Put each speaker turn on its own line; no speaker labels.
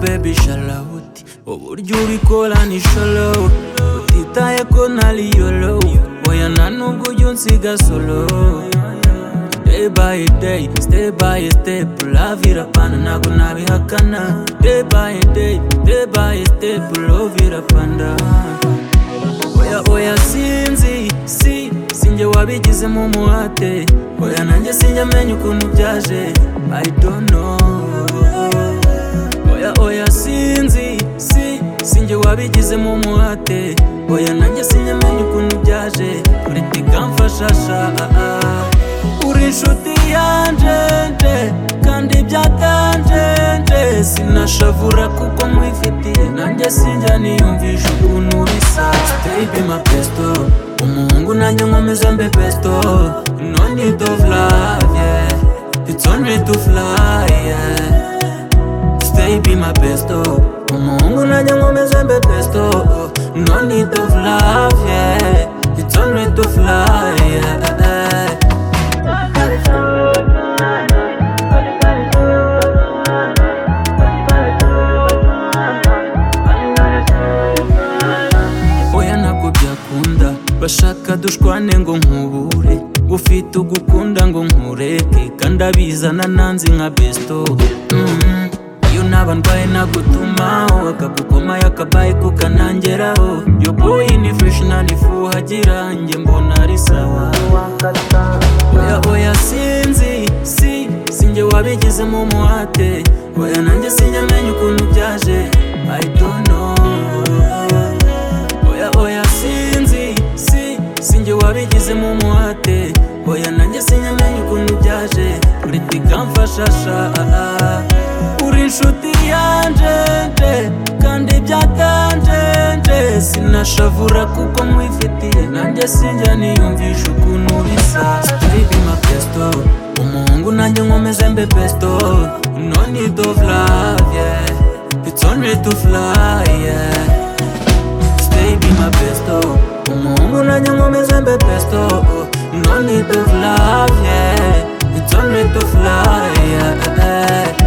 baby shalawuti uburyo ubikora ni shalowu utitaye ko ntari yolowu oya nta nubwo ujya unsiga solowu Day by day, step by step, love irapana ntabwo nabihakana. Day by day, day by step, love irapanda. Oya oya sinzi, si sinjye wabigizemo umuhate. Oya nanjye sinjye amenya ukuntu byaje. I don't know. Oya oya sinzi, si sinjye wabigizemo umuhate. Oya nanjye sinjye amenya ukuntu byaje. Politika mfashasha. Ah, ah. uri inshuti yanjenje kandi byatajenje sinashavura kuko nkwifitiye nanjye sinjya niyumvisha ukuntu bisa stebe ma pesto umuhungu nanjye nkomeza mbe pesto no need of love yeah it's only to fly yeah stay be my besto umuhungu nanjye nkomeze mbe besto no need of love yeah it's only to fly yeah oya ntabwo byakunda bashaka dushwane ngo nkubure ufite ugukunda ngo nkureke kandi abizana nanzi nka besto Mhm. iyo naba ndwaye nagutumaho akagukomayo akabaye kukanangeraho yo boyi ni fureshi nani fuhagira njye mbona ari sawa oya oya sinzi si sinjye wabigizemo umuhate oya nanjye sinjyamenye ukuntu byaje i don't know oya oya sinzi si sinjye wabigizemo umuhate oya nanjye sinyamenye ukuntu byaje politika mfashasha uri inshuti yanjenje kandi byatajenje sinashavura kuko nkwifitiye nanjye sinjya niyumvisha ukuntu bisa steve mapesto umuhungu nanjye nkomeze mbe pesto no need of love yeah it's only to fly yeah Stay be my besto Umuhungu nanjye nkomeze mbe besto No need of love, yeah It's only to fly, yeah